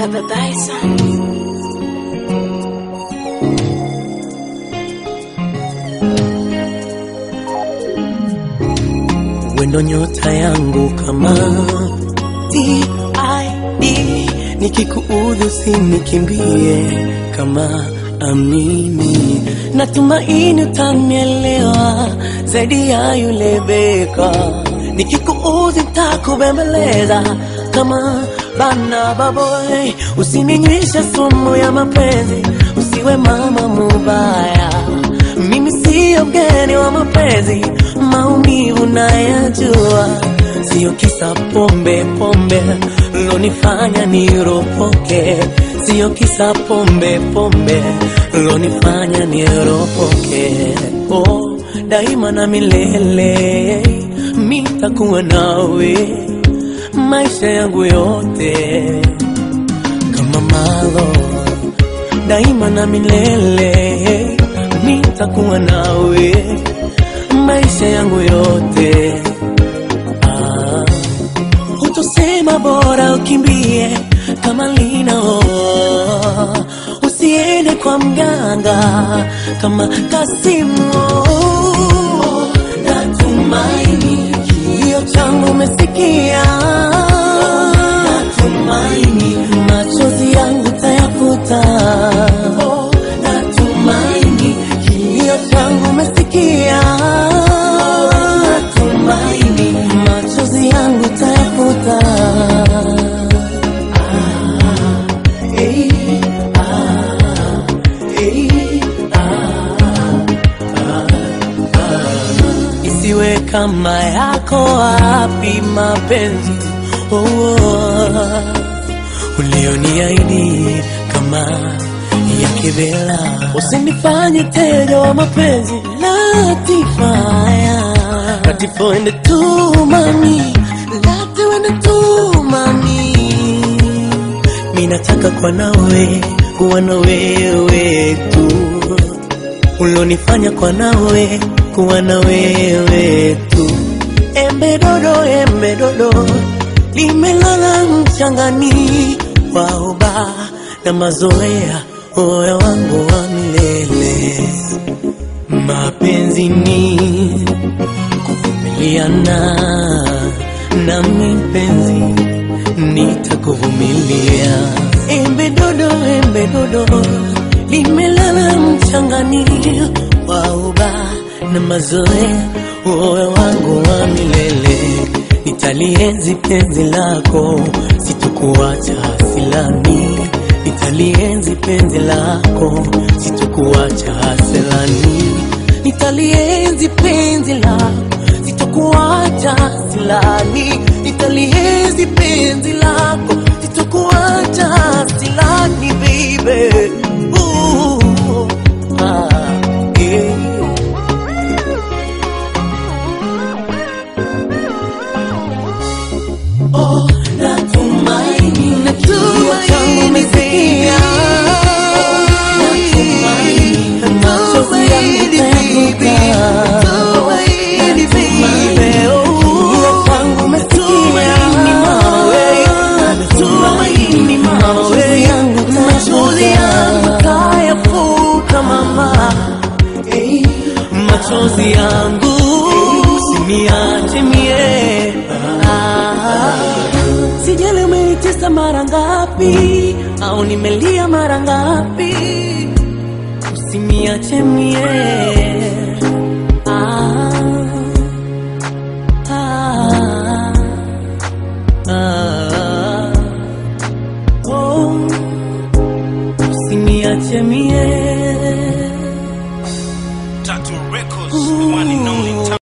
Baba Bison. wendo nyota yangu kama TID, nikikuudhi usinikimbie kama amini, natumaini utanielewa zaidi ya yule beka. Nikikuudhi takubembeleza kama bana baboy, usininywishe sumu ya mapenzi, usiwe mama mubaya mimi siyo mgeni wa mapenzi, maumivu nayajua, siyo kisa pombe pombe lonifanya niropoke, siyo kisa pombe pombe lonifanya niropoke. Oh, daima na milele mitakuwa nawe maisha yangu yote kama malo daima na milele nitakuwa nawe maisha yangu yote. Ah, utosema bora ukimbie kama linao, usiende kwa mganga kama Kasimu. Natumaini kilio changu umesikia, natumaini machozi yangu tayafuta. Natumaini kilio changu umesikia, natumaini machozi yangu tayafuta. Ah, eh, ah, eh, isiwe kama yako wapi mapenzi oh, oh, ulioniahidi kama ya kivela, usinifanye tega wa mapenzi latifaya latifoende tu mami latiwende tu mami minataka kwa nawe kuwa na wewe tu ulonifanya kwa nawe kuwa na wewe tu. Embe dodo, embe dodo limelala mchangani, waoba na mazoea, moyo wangu wa milele. Mapenzi ni kuvumiliana, nami mpenzi nitakuvumilia. Embe dodo, embe dodo limelala mchangani, wauba na mazoea, moyo wangu wa milele. Nitalienzi penzi lako, sitokuacha silani. Nitalienzi penzi lako, sitokuacha silani. Nitalienzi penzi lako, sitokuacha silani. Nitalienzi penzi lako, sitokuacha silani, baby. Ooh, ah, yeah. Oh, natumaini kilio changu umesikia. Natumaini machozi yangu utayafuta. Natumaini kilio changu umesikia. Natumaini machozi yangu utayafuta, mama. Eh, machozi yangu usiniache mie Ah, sijali umenitesa mara ngapi au nimelia mara ngapi usiniache mie